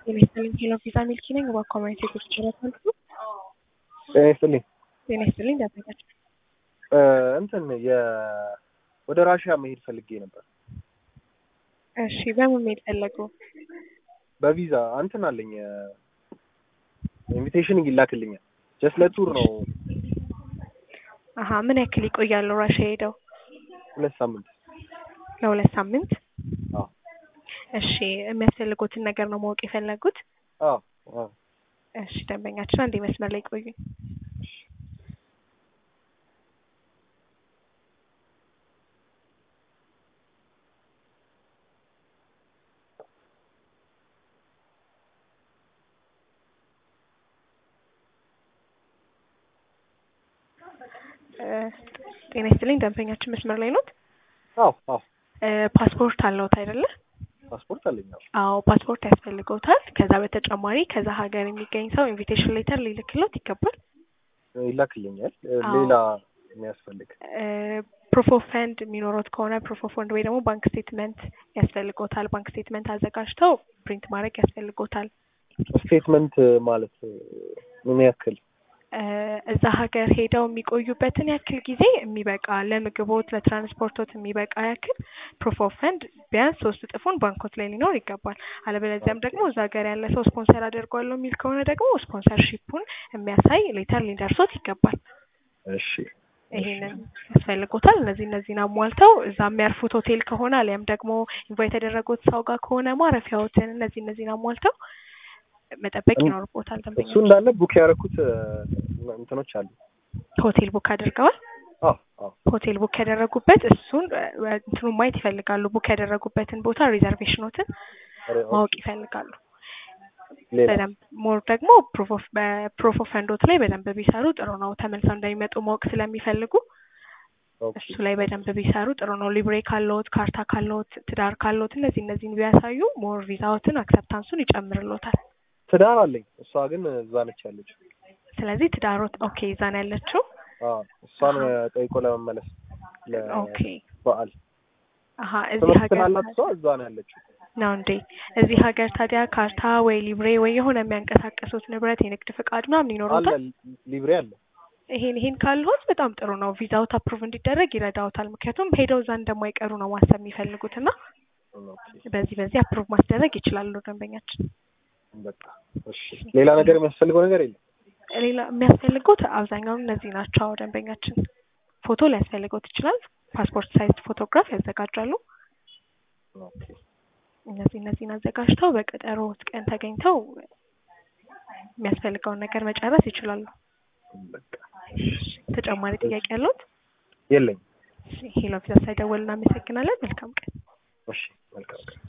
ጤና ይስጥልኝ ሄሎ ቪዛ ሚልኪ ነኝ። በኮሚኒቲ ጉርስ ጭረት መልኩ ጤና ይስጥልኝ። ጤና ይስጥልኝ ዳበኛቸው እ እንትን የ ወደ ራሽያ መሄድ ፈልጌ ነበር እሺ በምን መሄድ ፈለጉ? በቪዛ እንትን አለኝ ኢንቪቴሽን ይላክልኛል። ጀስት ለቱር ነው አሀ ምን ያክል ይቆያሉ ራሽያ ሄደው? ሁለት ሳምንት። ለሁለት ሳምንት። አዎ እሺ የሚያስፈልጉትን ነገር ነው ማወቅ የፈለጉት? አዎ አዎ እሺ ደንበኛችን አንዴ መስመር ላይ ቆዩኝ። እ ጤና ይስጥልኝ ደንበኛችን መስመር ላይ ኖት? አዎ አዎ እ ፓስፖርት አለዎት አይደለ? ፓስፖርት አለኝ። አዎ አዎ ፓስፖርት ያስፈልገውታል። ከዛ በተጨማሪ ከዛ ሀገር የሚገኝ ሰው ኢንቪቴሽን ሌተር ሊልክሎት ይገባል። ይላክልኛል። እ አዎ። ሌላ የሚያስፈልግ ፕሩፍ ኦፍ ፈንድ የሚኖሩት ከሆነ ፕሩፍ ኦፍ ፈንድ ወይ ደግሞ ባንክ ስቴትመንት ያስፈልጎታል። ባንክ ስቴትመንት አዘጋጅተው ፕሪንት ማድረግ ያስፈልጎታል። ስቴትመንት ማለት ምን ያክል እ እዛ ሀገር ሄደው የሚቆዩበትን ያክል ጊዜ የሚበቃ ለምግቦት፣ ለትራንስፖርቶት የሚበቃ ያክል ፕሩፍ ኦፍ ፈንድ ቢያንስ ሶስት እጥፉን ባንኮት ላይ ሊኖር ይገባል። አለበለዚያም ደግሞ እዛ ሀገር ያለ ሰው ስፖንሰር አደርገዋለሁ የሚል ከሆነ ደግሞ ስፖንሰርሺፑን የሚያሳይ ሌተር ሊደርሶት ይገባል። እሺ ይሄንን ያስፈልጎታል። እነዚህ እነዚህን አሟልተው እዛ የሚያርፉት ሆቴል ከሆነ አሊያም ደግሞ ኢንቫይት የተደረጉት ሰው ጋር ከሆነ ማረፊያዎትን እነዚህ እነዚህን አሟልተው መጠበቅ እም- ይኖርቦታል። እሱ ደንበኛ እንዳለ ቡክ ያደረኩት እንትኖች አሉ። ሆቴል ቡክ አድርገዋል። አዎ አዎ ሆቴል ቡክ ያደረጉበት እሱን እ እንትኑን ማየት ይፈልጋሉ። ቡክ ያደረጉበትን ቦታ ሪዘርቬሽኖትን ኧረ፣ ማወቅ ይፈልጋሉ። ሌላ በደንብ ሞር ደግሞ ፕሩፍ ኦፍ በፕሩፍ ኦፍ ፈንዶት ላይ በደንብ ቢሰሩ ጥሩ ነው። ተመልሰው እንደሚመጡ ማወቅ ስለሚፈልጉ ኦኬ እሱ ላይ በደንብ ቢሰሩ ጥሩ ነው። ሊብሬ ካለዎት፣ ካርታ ካለዎት፣ ትዳር ካለዎት እነዚህ እነዚህን ቢያሳዩ ሞር ቪዛዎትን አክሰፕታንሱን ይጨምርሎታል። ትዳር አለኝ። እሷ ግን እዛ ነች ያለችው። ስለዚህ ትዳሮት ኦኬ እዛ ነው ያለችው። አዎ እሷን ጠይቆ ለመመለስ ኦኬ ለበዓል አሀ እዚህ ትምህርት ሀገር ስላላት እሷ እዛ ነው ያለችው። ነው እንዴ? እዚህ ሀገር ታዲያ ካርታ ወይ ሊብሬ ወይ የሆነ የሚያንቀሳቀሱት ንብረት የንግድ ፍቃድ ምናምን አለ ይኖሩታል? ሊብሬ አለ። ይሄን ይሄን ካልሆት በጣም ጥሩ ነው። ቪዛውት አፕሩቭ እንዲደረግ ይረዳውታል። ምክንያቱም ሄደው እዛ እንደማይቀሩ ነው ማሰብ የሚፈልጉት እና ኦኬ በዚህ በዚህ አፕሩቭ ማስደረግ ይችላሉ ደንበኛችን። በቃ እሺ። ሌላ ነገር የሚያስፈልገው ነገር የለም። ሌላ የሚያስፈልጉት አብዛኛውን እነዚህ ናቸው ደንበኛችን። ፎቶ ሊያስፈልገውት ይችላል። ፓስፖርት ሳይዝ ፎቶግራፍ ያዘጋጃሉ። ኦኬ እነዚህ እነዚህን አዘጋጅተው በቀጠሮት ቀን ተገኝተው የሚያስፈልገውን ነገር መጨረስ ይችላሉ። በቃ ተጨማሪ ጥያቄ ያለዎት? የለኝም። ሄሎ ቪዛ ሳይደወል እናመሰግናለን። መልካም ቀን። እሺ መልካም ቀን።